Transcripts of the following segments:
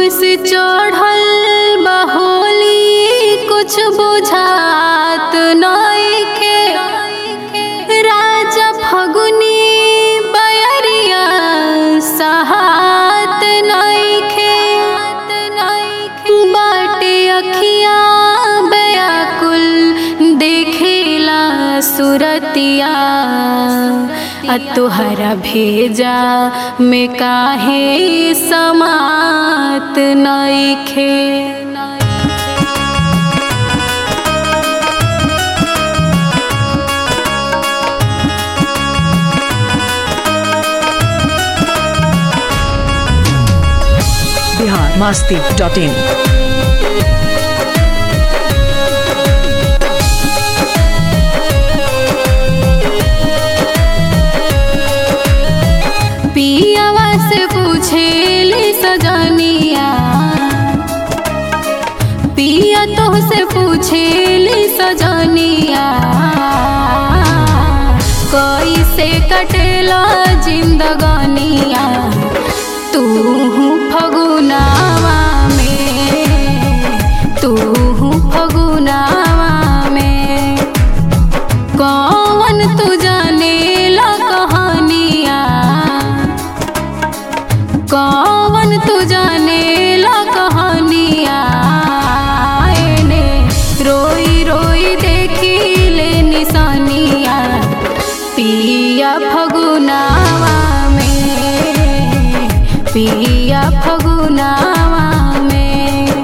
से चढ़ल बहोली कुछ बुझात नइखे राजा फगुनी बयरिया सहात नइखे बाटे अखिया बयाकुल देखेला सुरतिया आ तुहरा भेजा में काहे समात नइखे बिहार मास्ती डॉट इन पियावा से पूछेली सजनिया पिया तो से पूछेली सजनिया कैसे कटेला जिंदगानिया तू फगुनावा में तू फगुनावा में कौन तू जाने ला कहानिया कौन तू जाने ला कहानिया एने रोई रोई देखी ले निशानिया पिया फगुनावा में पिया फगुनावा में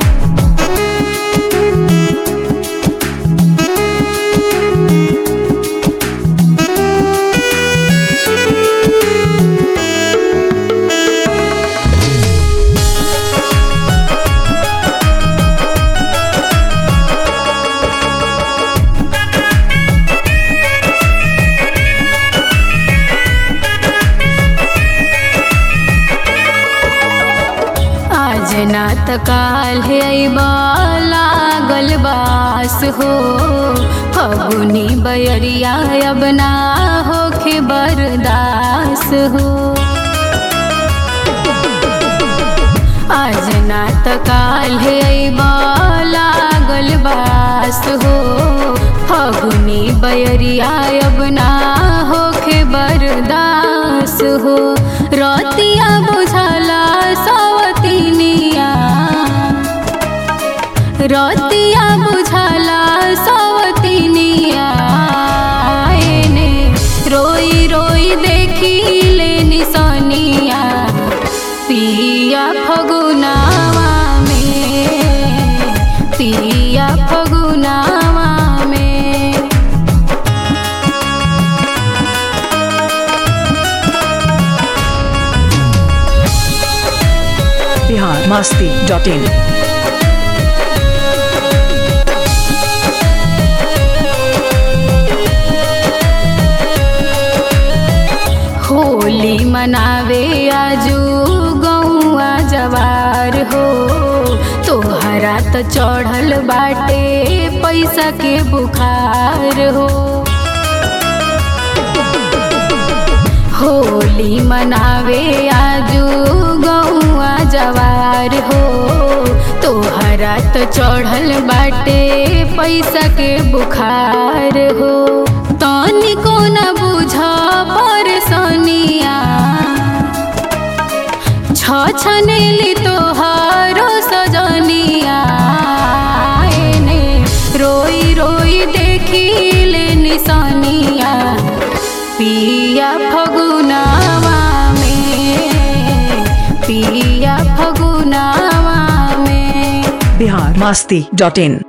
आज ना त काल है लागल बास हो फगुनी बयरिया अब ना होखे बरदास हो आज ना त काल है लागल बास हो फगुनी बयरिया अब ना होखे बरदास हो रतिया बुझला सवतिनिया रतिया बुझला सवतिनिया एने रोई रोई देखी ले निशानिया पिया फगुनावा में पिया फगुनावा में बिहार मास्ती डॉट इन होली मनावे आजू गौआ जवार हो तोहरा त चढ़ल बाटे पैसा के बुखार हो होली मनावे आजू गौआ जवार हो तोहरा त चढ़ल बाटे पैसा के बुखार हो तनिको न बुझ परसनिया छ छनेली तोहारो सजनिया एने रोई रोई देखी ले निशानिया पिया फगुनावा में पिया फगुनावा में बिहार मास्ती डॉट इन